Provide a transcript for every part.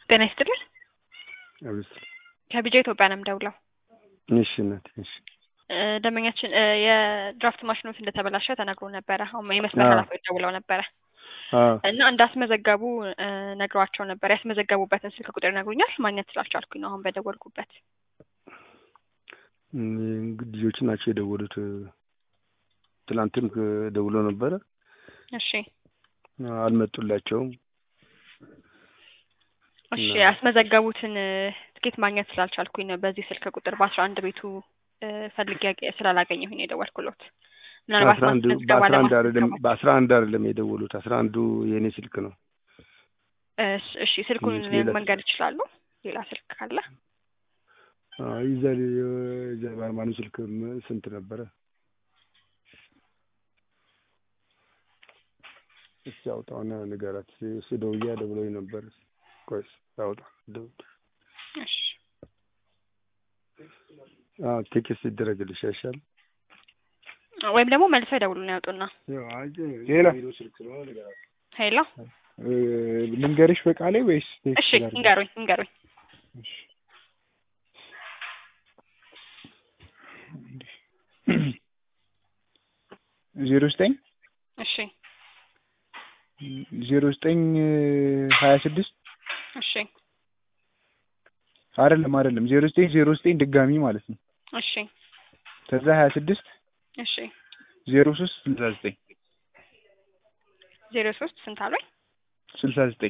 ጤና ይስጥልን። አብስ ከቢጃ ኢትዮጵያ ነው የምደውለው። እሺ እናቴ እሺ እ ደንበኛችን እ የድራፍት ማሽኖት እንደተበላሸ ተነግሮ ነበረ። አሁን የመስመር አዎ። ኃላፊዎች ደውለው ነበረ አዎ እና እንዳስመዘገቡ እ ነግሯቸው ነበር። ያስመዘገቡበትን ስልክ ቁጥር ይነግሩኛል። ማግኘት ስላልቻልኩኝ ነው አሁን በደወልኩበት። እም፣ እንግዲህ ልጆች ናቸው የደወሉት። ትላንትም ክ- ደውለው ነበረ እሺ አልመጡላቸውም። እሺ እና- ያስመዘገቡትን እ ትኬት ማግኘት ስላልቻልኩኝ ነው በዚህ ስልክ ቁጥር በአስራ አንድ ቤቱ እ ፈልጌ ያገ- ስላላገኘሁኝ ነው የደወልኩሎት። ምናልባት በአስራ አንድ ማስመዝገብ በአስራ አንድ አይደለም አለማስመዝገባቸው በአስራ አንድ አይደለም የደወሉት አስራ አንዱ የእኔ ስልክ ነው። እሺ እሺ ስልኩን ትንሽ ሌላ መንገድ ይችላሉ? ሌላ ስልክ ካለ አዎ ይዛ ይዛ ባርማኑ ስልክ ም- ስንት ነበረ? እስኪ አውጣውና ንገራት። እሱ ደውያ ደውሎኝ ነበር። ቆይ እስኪ አውጣ ደውል። እሺ አዎ ቴክስት ይደረግልሽ አይሻልም? ወይም ደግሞ መልሰው ይደውሉን ያውጡና ሌላ ሄሎ እ፣ ልንገርሽ በቃሌ ወይስ ቴክስት እሺ ላድርግ? እንገሩኝ እንገሩኝ እሺ። ዜሮ ዘጠኝ እሺ ዜሮ ዘጠኝ ሀያ ስድስት እሺ አይደለም አይደለም ዜሮ ዘጠኝ ዜሮ ዘጠኝ ድጋሚ ማለት ነው። እሺ ከዛ ሀያ ስድስት እሺ ዜሮ ሶስት ስልሳ ዘጠኝ ዜሮ ሶስት ስንት አሉኝ? ስልሳ ዘጠኝ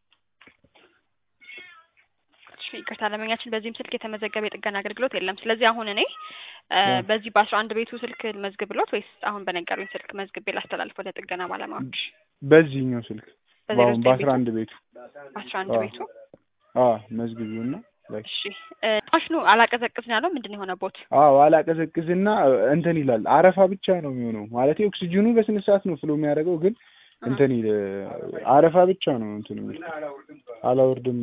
እሺ ይቅርታ ደንበኛችን በዚህም ስልክ የተመዘገበ የጥገና አገልግሎት የለም። ስለዚህ አሁን እኔ እ አዎ። በዚህ በአስራ አንድ ቤቱ ስልክ መዝግብሎት ወይስ አሁን በነገሩኝ ስልክ መዝግቤ ላስተላልፍ ወደ ጥገና ባለሙያዎች? በዚህኛው ስልክ በዜሮ በአሁን ዘጠኝ በአስራ ቤቱ አንድ ቤቱ በአስራ አንድ አዎ። ቤቱ አዎ መዝግቢውና ላይ እሺ እ ማሽኑ አላቀዘቅዝ ነው ያለው ምንድን ነው የሆነ ቦት አዎ አላቀዘቅዝና እንትን ይላል። አረፋ ብቻ ነው የሚሆነው ማለት ኦክሲጅኑ በስነ ስርዓት ነው ፍሎ የሚያደርገው ግን እንትን ይል አረፋ ብቻ ነው እንትን የሚል አላወርድም።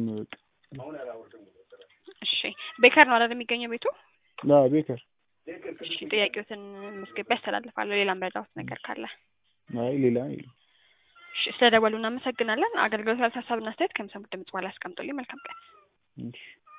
እሺ ቤከር ነው አይደል የሚገኘው ቤቱ? አዎ ቤከር እሺ ጥያቄዎትን መዝግቤ ያስተላልፋለሁ። ሌላ መረዳሁት ነገር ካለ አይ ሌላ የለም። እሺ ስለደወሉ እናመሰግናለን። አገልግሎት ላልታሳብና አስተያየት ከሚሰሙት ድምጽ በኋላ ያስቀምጡልኝ። መልካም ቀን። እሺ